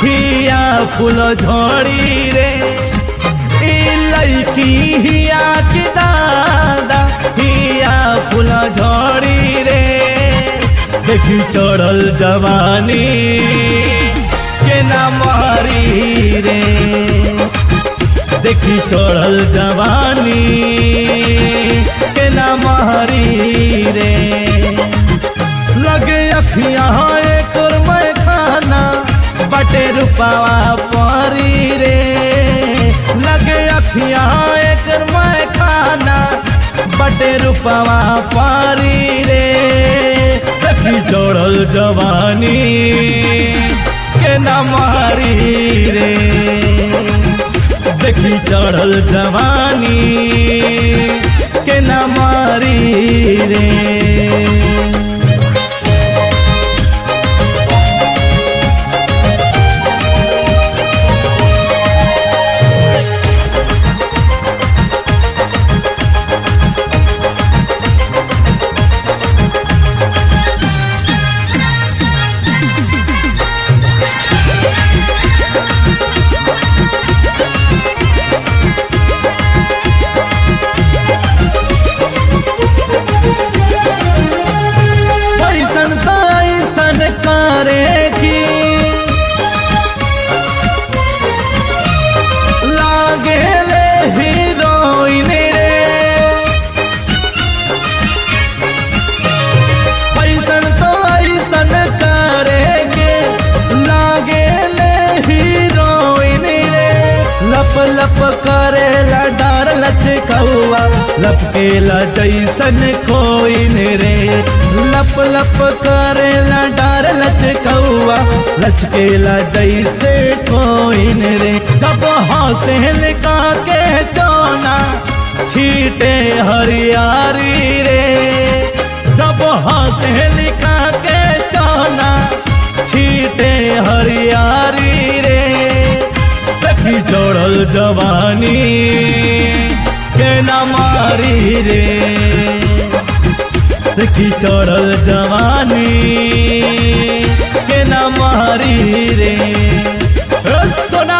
हिया फूल झड़ी रे ई लड़की हिया की दादा हिया फूल झड़ी रे देखी चढ़ल जवानी के ना मारी रे देखी चढ़ल जवानी के ना मारी रे लगे अखियाँ एक और मैं खाना बटे रुपावा परी रे लगे अखियाँ एक और मैं खाना बटे रुपावा पारी रे देखी चढ़ल जवानी के ना मारी रे देखी चढ़ल जवानी के न मारी रे ऐसन तो ऐसन करे की लागे ले हीरोइन रे ऐसन तो ऐसन करे के लागे ले हीरोइन रे लप लप करे ला डार लचकौआ लपकेला जैसन कोइन रे लप लप करे ला डार लचकौआ लचकेला जैसे कोइन रे जब हंसे लिका के चोना छीटे हरियारी रे जब हंसे लिका के चोना छीटे हरियारी रे देखी जोड़ल जवानी के न मारी रे देखी चढ़ल जवानी के न मारी रे ओ सोना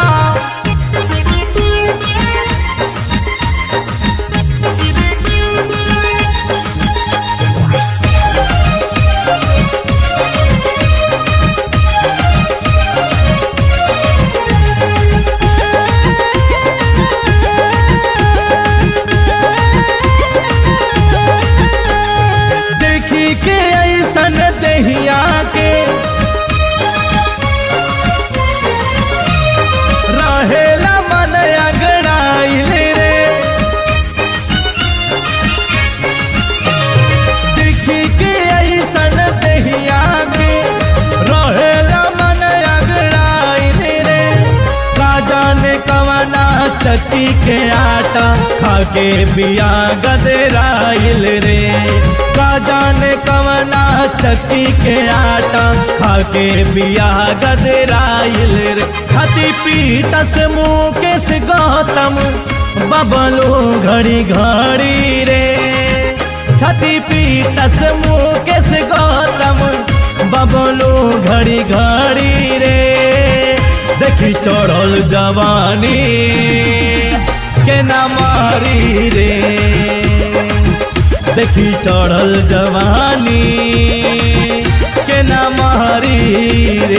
देखी के ऐसन दहिया के रहेला मन अगड़ाइल रे देखी के ऐसन दहिया के रहेला मन अगड़ाइल रे राजा ने कवना चक्की के आटा खाके बिया गदराइल रे राजा ने कवना चक्की के आटा खाके बिया गदराइल रे छाती पीटस मुकेश गौतम बबलू घड़ी घड़ी रे छाती पीटस मुकेश गौतम बबलू घड़ी घड़ी रे देखी चढ़ल जवानी के न मारी रे देखी चढ़ल जवानी के न मारी रे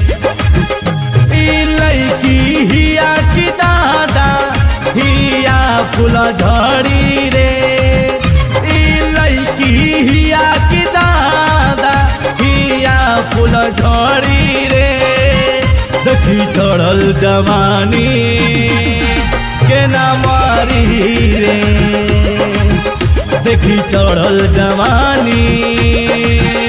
ई लड़की हिया की दादा हिया फूल झड़ी रे ई लड़की हिया की दादा हिया फूल झड़ी रे देखी चढ़ल जवानी के न मारी रे देखी चढ़ल जवानी